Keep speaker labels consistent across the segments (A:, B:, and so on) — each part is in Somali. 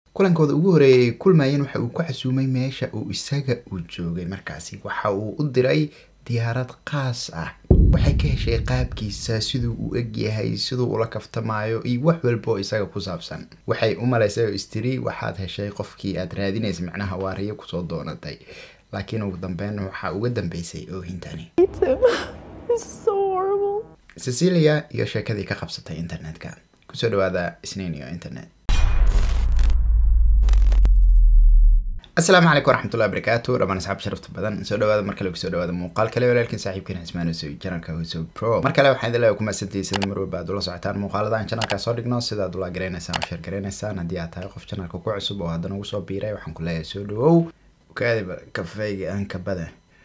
A: kulankooda ugu horeeyay kulmayeen waxa uu ku casuumay meesha uu isaga uu joogay markaasi waxa uu u diray diyaarad qaas ah waxay ka heshay qaabkiisa siduu u egyahay siduu ula kaftamaayo iyo wax walba oo isaga ku saabsan waxay u malaysay oo istiri waxaad heshay qofkii aad raadinaysa macnaha waariyo kusoo doonatay laakiin ugu dambeyn waxaa uga dambeysay oohintani cecilia iyo sheekadii ka qabsatay internetka kusoo dhawaada isniin iyo internet asalaamu calaykum waraxmatullahi wabarakaatu dhamaan asxaab sharafta badan soo dhawaada mar kale kusoo dhawaada muuqaal kale walaalkiin saaxiibkiin cismaan hosoy janalka hoso pro mar kale waxaan idin leeyahay ku mahadsantihiin sida mar walba aad ula socotaan muuqaalada aan janalka soo dhigno sida aad ula garanaysaan oo sheer garanaysaan haddii aad tahay qof janalka ku cusub oo haddana ugu soo biiray waxaan ku leeyahay soo dhawow kaadiba kafeyga aan kabada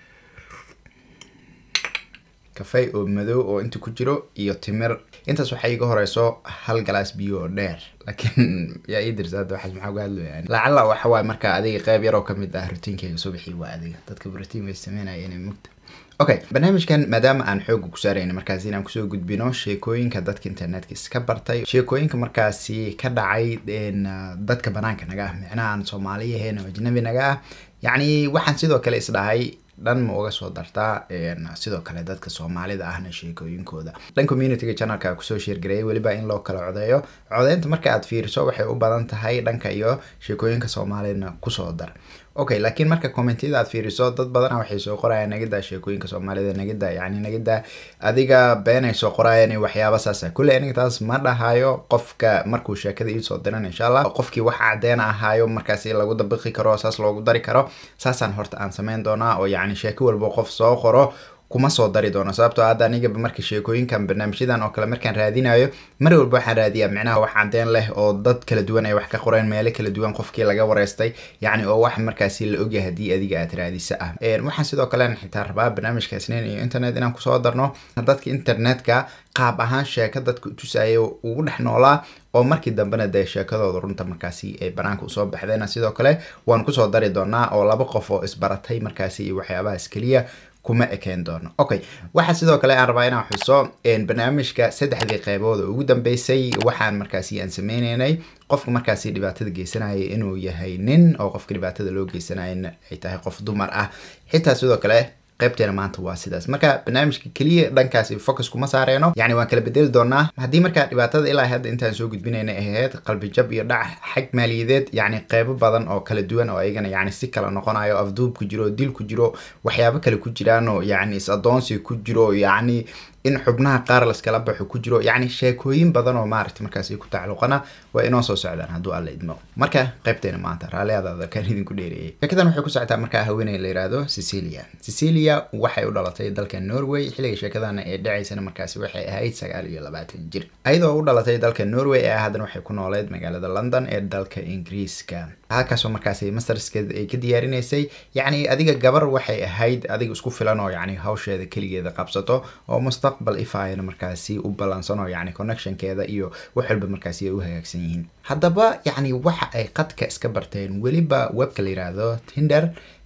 A: kafey oo madow oo inta ku jiro iyo timir intaas waxay iga horeyso hal galaas biyo oo dheer laakiin yaa ii dirsa hadda waxaas maxaa uga hadlaya lacala waxa waaye marka adiga qeyb yaroo kamid ah rutiinkeyga subaxii waa adiga dadka rotiin bay sameynaya inay mugta okay barnaamijkan maadaama aan xooga ku saarayna markaasi inaan kusoo gudbino sheekooyinka dadka internetka iska bartay sheekooyinka markaasi ka dhacay dadka banaanka naga ah micnaha aan soomaaliyahayn oo ajnabi naga ah yacni waxaan sidoo kale isdhahay dhan ma uga soo dartaa sidoo kale dadka soomaalida ahna sheekooyinkooda dhan communityga channelka kusoo sheergareeyay weliba in loo kala codeeyo codeynta marka aad fiiriso waxay u badan tahay dhanka iyo sheekooyinka soomaalidna kusoo dar okay laakiin marka commentiyada aad fiiriso dad badana waxay soo qorayaan nagida sheekooyinka soomaalida nagida yani nagida adiga beenay soo qorayaan iyo waxyaaba saasa kulle aniga taas ma dhahayo qofka markuu sheekada iisoo diran insha allah qofkii wax cadeen ahaayo markaasi lagu dabiqi karo saas loogu dari karo saasaan horta aan sameyn doonaa oo yani sheeko walba qof soo qoro kuma soo dari doono sababtoo hadda anigaba marka sheekooyinkan barnaamijyadan oo kale markaan raadinayo mar walba waxaan raadiyaa micnaha wax cadeen leh oo dad kala duwan ay wax ka qoreen meelo kala duwan qofkii laga wareystay yacni oo wax markaasi la ogyahay haddii adiga aad raadisa ah waxaan sidoo kale xitaa rabaa barnaamijka isniin iyo internet inaan kusoo darno dadka internetka qaab ahaan sheeko dadka tusaya ugu dhex noolaa oo markii dambena dee sheekadooda runta markaasi ay banaanka usoo baxdeen sidoo kale waan kusoo dari doonaa oo laba qof oo isbaratay markaasi iyo waxyaabahaas keliya kuma ekeen doono okay waxaa sidoo kale aan rabaa inaan xuso barnaamijka saddexdii qeybood oo ugu dambeysay waxaan markaasi aan sameyneynay qofka markaasi dhibaatada geysanaya inuu yahay nin oo qofka dhibaatada loo geysanaya ay tahay qof dumar ah xitaa sidoo kale qaybteena maanta waa sidaas marka barnaamijka keliya dhankaasi focus kuma saareeno yani waan kala bedeli doonaa haddii markaa dhibaatada ilaa hadda intaan soo gudbinayna ahayd qalbijab iyo dhac xag maaliyadeed yacni qeybo badan oo kala duwan oo ayagana yani si kala noqonayo afduub ku jiro dil ku jiro waxyaabo kale ku jiraan oo yani is adoonsi ku jiro yacni in xubnaha qaar laskala baxo ku jiro yacni sheekooyin badan oo maaragta markaasi ku tacalluqana waa inoo soo socdaan hadduu alla idmo marka qaybteena maanta raalliadaada kan idinku dheereeyay sheekadan waxay ku socotaa markaa haweeney la yihahdo cecilia cecilia waxay u dhalatay dalka norway xilliga sheekadana ee dhacaysana markaasi waxay ahayd sagaal iyo labaatan jir ayadoo u dhalatay dalka norway ee haddana waxay ku nooleed magaalada london ee dalka ingiriiska halkaasoo markaasi masterskeeda ay ka diyaarinaysay yacni adiga gabar waxay ahayd adiga isku filan oo yacni hawsheeda keligeeda qabsato oo mustaqbal ifayana markaasi u ballansano yacni connectionkeeda iyo wax walba markaasi ay u hagaagsan yihiin haddaba yacni waxa ay qadka iska barteen weliba webka la yidhaahdo tinder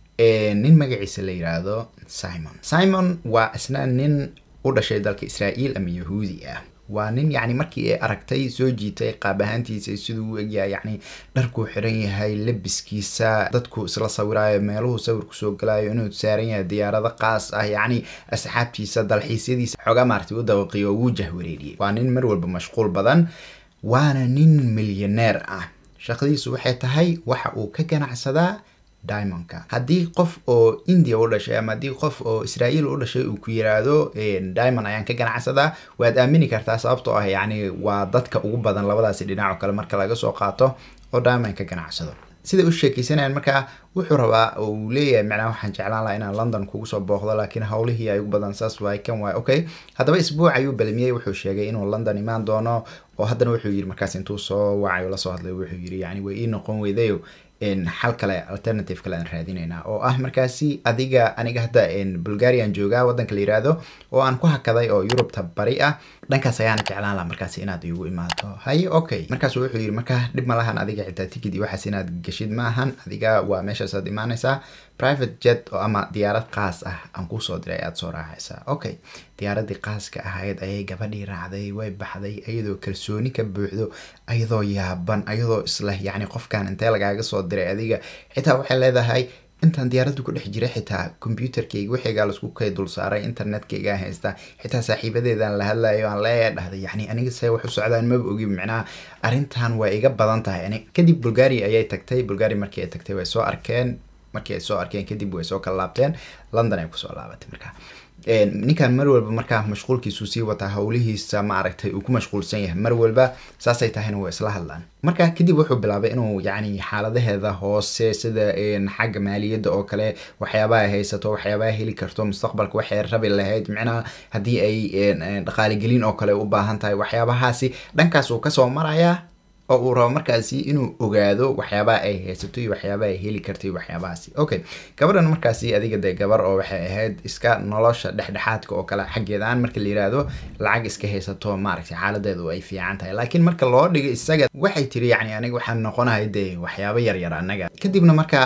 A: nin magaciisa la yidhaahdo simon simon waa isna nin u dhashay dalka israa'iil ama yahuudi ah waa nin yacni markii ay aragtay soo jiitay qaab ahaantiisa siduu u egyahay yacni dharkuu xiran yahay labiskiisa dadku isla sawiraayo meeluhu sawirku soo galayo inuu saaran yahay diyaarado qaas ah yacni asxaabtiisa dalxiisyadiisa xoogaa maartay u dawaqiyo wuu jahwareeriyey waa nin mar walba mashquul badan waana nin milyaneer ah shaqadiisu waxay tahay waxa uu ka ganacsadaa diamondka haddii qof oo india u dhashay ama haddii qof oo israa'iil u dhashay uu ku yiraahdo diamond ayaan ka ganacsadaa waad aamini kartaa sababtoo ah yacni waa dadka ugu badan labadaasi dhinac oo kale marka laga soo qaato oo diamond ka ganacsado sida u sheekeysanayaan markaa wuxuu rabaa oo uu leeyahay macnaha waxaan jeclaan lahaa inaan london kugu soo booqdo laakiin howlihii ay ugu badan saas waay kan waay okay haddaba isbuuc ayuu balamiyey wuxuu sheegay inuu london imaan doono oo haddana wuxuu yidhi markaas intuu soo wacay oo lasoo hadlay wuxuu yidhi yacni way ii noqon weydayo xal kale alternative kale aan raadinaynaa oo ah markaasi adiga aniga hadda bulgarian joogaa waddanka la yiraahdo oo aan ku hakaday oo yurubta bari ah dhankaas ayaana jeclaan laha markaasi inaad igu imaato haye okay markaasu wuxuu yidhi markaa dhib ma lahan adiga xitaa tikid iyo waxaas inaad geshid ma ahan adiga waa meesha meeshaasaad imaanaysaa private jet oo ama diyaarad qaas ah aan kusoo diray ayaad soo raacaysaa okay diyaaradii qaaska ahayd ayay gabadhii raacday way baxday iyadoo kalsooni ka buuxdo ayadoo yaaban ayadoo isleh yacni qofkan intee lagaaga soo diray adiga xitaa waxay leedahay intaan diyaaradda ku dhex jiray xitaa computerkayga wixigaa laisku kay dul saaray internetkaygaa haysta xitaa saaxiibadeedaan la hadlayo aan leeya dhahday yacni aniga see wax u socdaan maba ogi micnaha arrintan way iga badan tahay ani kadib bulgaria ayay tagtay bulgaria markii ay tagtay way soo arkeen markii ay soo arkeen kadib way soo kala laabteen london ay kusoo laabatay markaa ninkan mar walba markaa mashquulkiisuu sii wataa howlihiisa maaragtay uu ku mashquulsan yahay mar walba saasay tahayna waa isla hadlaan marka kadib wuxuu bilaabay inuu yacni xaaladaheeda hoose sida xagga maaliyadda oo kale waxyaabaha haysato waxyaabaha heli karto mustaqbalka waxay rabi lahayd micnaha haddii ay dhaqaaligelin oo kale u baahan tahay waxyaabahaasi dhankaas uu kasoo marayaa oo uu rabo markaasi inuu ogaado waxyaabaha ay haysato iyo waxyaabaha ay heli kartay waxyaabahaasi okay gabadhan markaasi adiga dee gabar oo waxay ahayd iska nolosha dhexdhexaadka oo kale xaggeedaan marka la yiraahdo lacag iska haysato maaragtay xaaladeedu ay fiican tahay laakiin marka loo dhigo isaga waxay tiri yacni aniga waxaan noqonahay dee waxyaabo yaryar annaga kadibna marka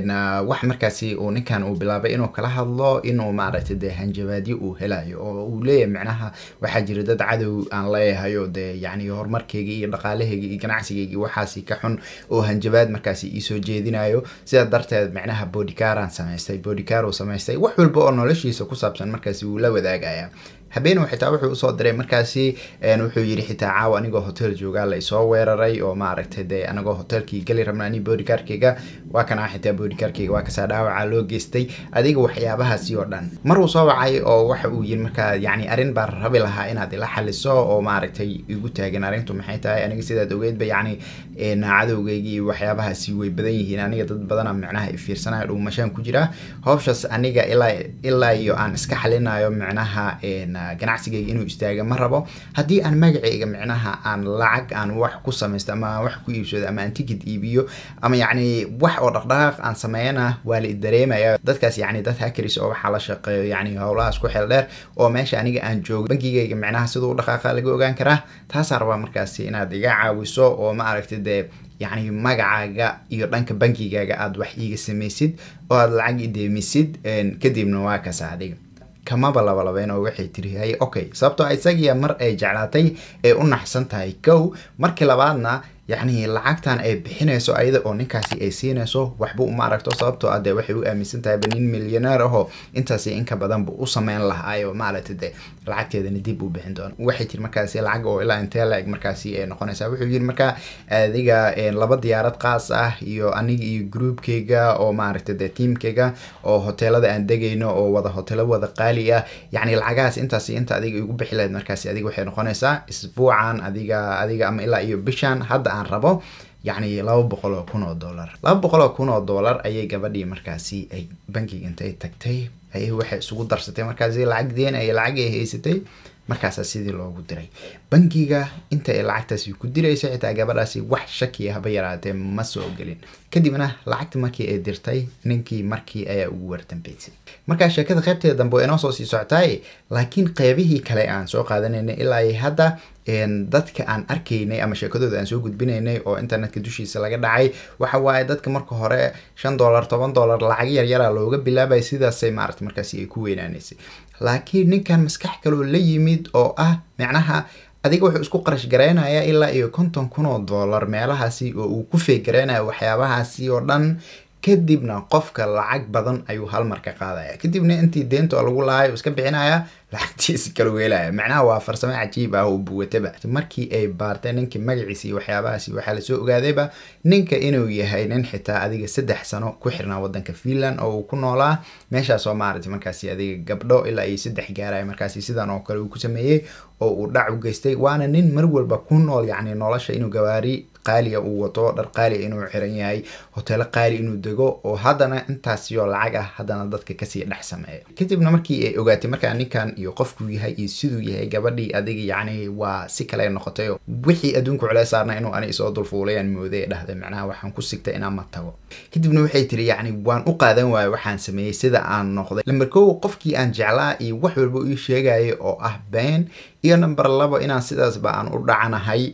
A: wax markaasi uu ninkan uu bilaabay inuu kala hadlo inuu maaragtay dee hanjabaadyo uu helayo oo uu leeyahay micnaha waxaa jira dad cadow aan leeyahay oo dee yacni horumarkeyga iyo dhaqaalaheyga iyo ganacsigeygi waxaasi ka xun oo hanjabaad markaasi iisoo jeedinayo sidaa darteed micnaha bodycaraan samaystay bodycar uu samaystay wax walba oo noloshiisa ku saabsan markaasi wuu la wadaagaya habeen xitaa wuxuu usoo diray markaasi wuxuu yiri xitaa caawa anigoo hotel joogaa la isoo weeraray oo maaragtay dee anigoo hotelkii gali rabna ani bodycarkeyga waa kana xitaa bodycarkeyga waa kasaa dhaawaca loo geystay adiga waxyaabahaasi oo dhan mar uu soo wacay oo waxa uu yiri markaa yacni arrin baa rabi lahaa inaad ila xaliso oo maaragtay igu taagan arrintu maxay tahay aniga sidaad ogeydba yacni cadowgeygii iyo waxyaabahaasi way badan yihiin aniga dad badana micnaha ifiirsanayo dhuumashaan ku jira howshaas aniga ilaa ilaa iyo aan iska xalinayo micnaha ganacsigayga inuu istaaga ma rabo haddii aan magacayga micnaha aan lacag aan wax ku samaysto ama wax ku iibsado ama aan tikid iibiyo ama yacni wax oo dhaqdhaqaaq aan sameeyana waa la dareemaya dadkaas yacni dad hackers oo waxaa la shaqeeyo yacni howlahaas ku xeel dheer oo meesha aniga aan joogo bankigayga micnaha siduu dhaqaaqa laga ogaan karaa taasaa rabaa markaasi inaad iga caawiso oo ma aragtay dee yacni magacaaga iyo dhanka bankigaaga aad wax iiga samaysid oo aad lacag ideemisid kadibna waa kasa adiga kamaba labalabeen oo waxay tiri hay okay sababtoo isagiya mar ay jeclaatay ee u naxsan tahay kow markii labaadna yacni lacagtan ay bixinayso ayada oo ninkaasi ay siinayso waxba uma aragto sababtoo ah dee waxay u aaminsan tahay nin milyaneer ahoo intaasi inka badanba u sameyn lahaayo maaragtay dee lacagteedana dib u bixin doono waxay tiri markaasi lacag oo ilaa intee la-eg markaasi ay noqonaysaa wuxuu yiri markaa adiga laba diyaarad qaas ah iyo aniga iyo groupkeyga oo maaragtay dee tiamkeyga oo hoteelada aan degayno oo wada hoteelo wada qaali ah yacni lacagahaas intaasi inta adiga igu bixi lahayd markaasi adiga waxay noqonaysaa isbuucan adiga adiga ama ilaa iyo bishan hadda aan rabo yacni laba boqol oo kun oo dollar laba boqol oo kun oo dollar ayay gabadhii markaasi ay bankiga intay tagtay ayay waxay isugu darsatay markaasi lacag deen ay lacag ay haysatay markaasaa sidii loogu diray bankiga inta ay lacagtaasi ku diraysa xitaa gabadhaasi wax shakiya haba yaraatee ma soo gelin kadibna lacagta markii ay dirtay ninkii markii ayaa ugu wardambeysay markaa sheekada qaybteeda dambe waa inoo soo sii socotaay laakiin qeybihii kale aan soo qaadanaynay ilaa ay hadda dadka aan arkaynay ama sheekadooda aan soo gudbinaynay oo internetka dushiisa laga dhacay waxa waaye dadka marka hore shan dollar toban dollar lacag yaryara looga bilaabay sidaasay maarata markaasi ay ku weynaanaysay laakiin ninkan maskax kaloo la yimid oo ah micnaha adiga wuxuu isku qarash garaynayaa ilaa iyo konton kun oo dollar meelahaasi oo uu ku feegaraynaya waxyaabahaasi oo dhan kadibna qofka lacag badan ayuu halmar ka qaadaya kadibna intii deento lagu lahay iska bixinaya lacagtiisi kala weelaya macnaha waa farsamo cajiib ah oo buwataba markii ay baartay ninkii magaciisi iyo waxyaabahaasi waxaa lasoo ogaadayba ninka inuu yahay nin xitaa adiga saddex sano ku xirnaa wadanka finland oo uu ku noolaa meeshaas oo maaragtay markaasi adiga gabdho ilaa iyo saddex gaaraya markaasi sidan oo kale uu ku sameeyey oo uu dhac u geystay waana nin mar walba ku nool yacni nolosha inuu gawaari qaaliya uu wato dhar qaaliya inuu xiran yahay hoteelo qaali inuu dego oo haddana intaasiyoo lacag ah haddana dadka kasii dhex sameeyo kadibna markii ay ogaatay markaa ninkan iyo qofkuu yahay iyo siduu yahay gabadhii adiga yacni waa si kale noqotay wixii adduunka culeys saarna inuu ani isoo dulfuulayaan mooday dhahday macnaha waxaan ku sigtay inaan ma tago kadibna waxay tiri yacni waan u qaadan waayo waxaan sameeyey sida aan noqday lamber kow qofkii aan jeclaa iyo wax walba ii sheegaya oo ah been iyo number labo inaan sidaasba aan u dhacanahay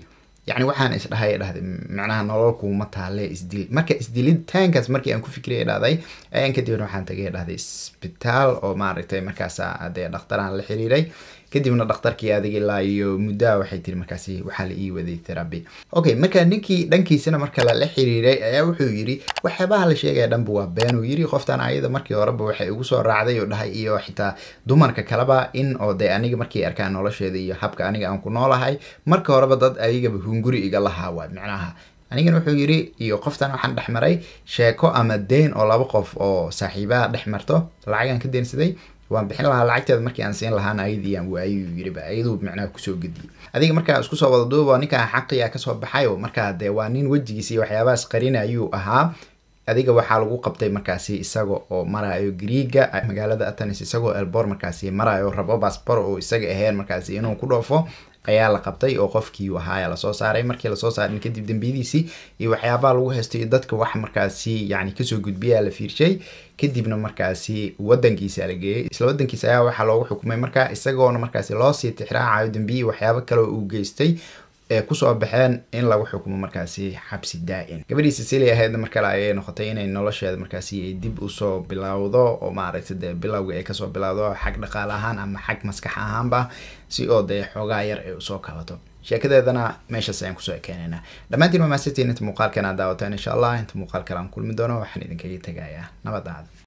A: yacni waxaan isdhahay dhahday macnaha nolol kuuma taale isdil marka isdilitaankaas markii aan ku fikiraya dhahday ayaan kadibna waxaan tagay dhahday isbitaal oo maaragtay markaas dee dhakhtaraan la xiriiray kadibna dhakhtarkii adig ilaa iyo muddaa waxay tiri markaasi waxaa la ii waday therapy okay marka ninkii dhankiisana marka lala xiriiray ayaa wuxuu yiri waxyaabaha la sheegaya dhanba waa been uu yiri qoftan ayada markii horeba waxay ugu soo raacday oo dhahay iyo xitaa dumarka kaleba in oo dee aniga markii arkaan nolosheeda iyo habka aniga aan ku noolahay marka horeba dad ayagaba hunguri iga lahaa waa micnaha anigana wuxuu yiri iyo qoftan waxaan dhex maray sheeko ama deyn oo laba qof oo saaxiibaha dhex marto lacagaan ka deensaday waan bixin lahaa lacagteeda markii aan siin lahaana ayadiiaan waayuu yiriba ayaduu macnaha kusoo gediyay adiga markaa isku soo wada duuba ninkaa xaqiya kasoo baxay oo markaa dee waa nin wejigiisa iyo waxyaabahaas qarin ayuu ahaa adiga waxaa lagu qabtay markaasi isaga oo marayo griiga magaalada atanis isagoo elbor markaasi marayo rabo basbor oo isaga aheen markaasi inuu ku dhoofo ayaa la qabtay oo qofkii ahaaya lasoo saaray markii lasoo saarin kadib dambiyadiisii iyo waxyaabaha lagu haystay iyo dadka wax markaasi yani kasoo gudbiyaa la fiirshay kadibna markaasi wadankiisa la geeyey isla wadankiisa ayaa waxaa loogu xukumay markaa isagoona markaasi loosii tixraacayo dambiyi waxyaabo kale uu geystay ee kusoo baxeen in lagu xukumo markaasi xabsi daa-in gabadhii cecilia ahaydna mar kale ayay noqotay inay nolosheeda markaasi ay dib usoo bilowdo oo maaragtay dee bilowga ay kasoo bilowdo xag dhaqaale ahaan ama xag maskax ahaanba si oo dee xoogaa yar ay usoo kabato sheekadeedana meeshaas ayaan kusoo ekeenaynaa dhammaantiin waa maasantiin inta muuqaalkan aad daawataan insha allah inta muuqaal kale aan kulmi doono waxaan idinkaga tegayaa nabad aad